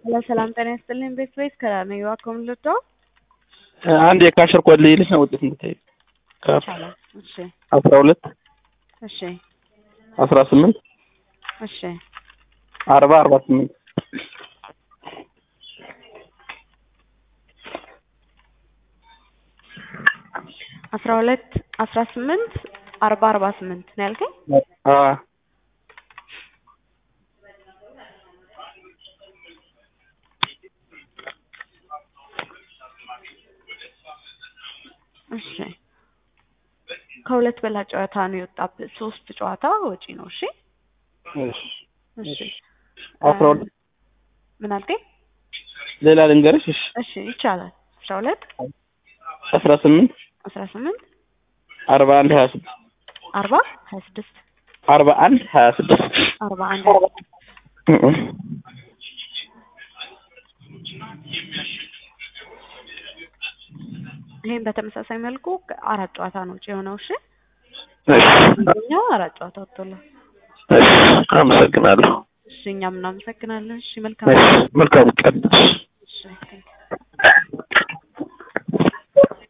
ሰላም ጤና ይስጥልኝ። ቤት ቤት ከነዩ አኮምልቶ አንድ የካሸር ኮድ ልይልሽ ነው ውጤት እንድታይ ካፍ ይቻላል። እሺ አስራ ሁለት እሺ አስራ ስምንት እሺ አርባ አርባ ስምንት አስራ ሁለት አስራ ስምንት አርባ አርባ ስምንት ነው ያልከኝ? አ እሺ ከሁለት በላይ ጨዋታ ነው የወጣብህ። ሶስት ጨዋታ ወጪ ነው። እሺ እሺ እሺ አስራ ሁለት ምን አልከኝ? ሌላ ልንገርሽ። እሺ እሺ ይቻላል። አስራ ሁለት አስራ ስምንት አስራ ስምንት አርባ አንድ ሀያ ስድስት አርባ ሀያ ስድስት አርባ አንድ ሀያ ስድስት አርባ አንድ ይህም በተመሳሳይ መልኩ አራት ጨዋታ ነው ውጪ የሆነው። እሺ እኛው አራት ጨዋታ ወጥቶላል። አመሰግናለሁ። እሺ እኛም እናመሰግናለን። እሺ መልካም መልካም ቀን። እሺ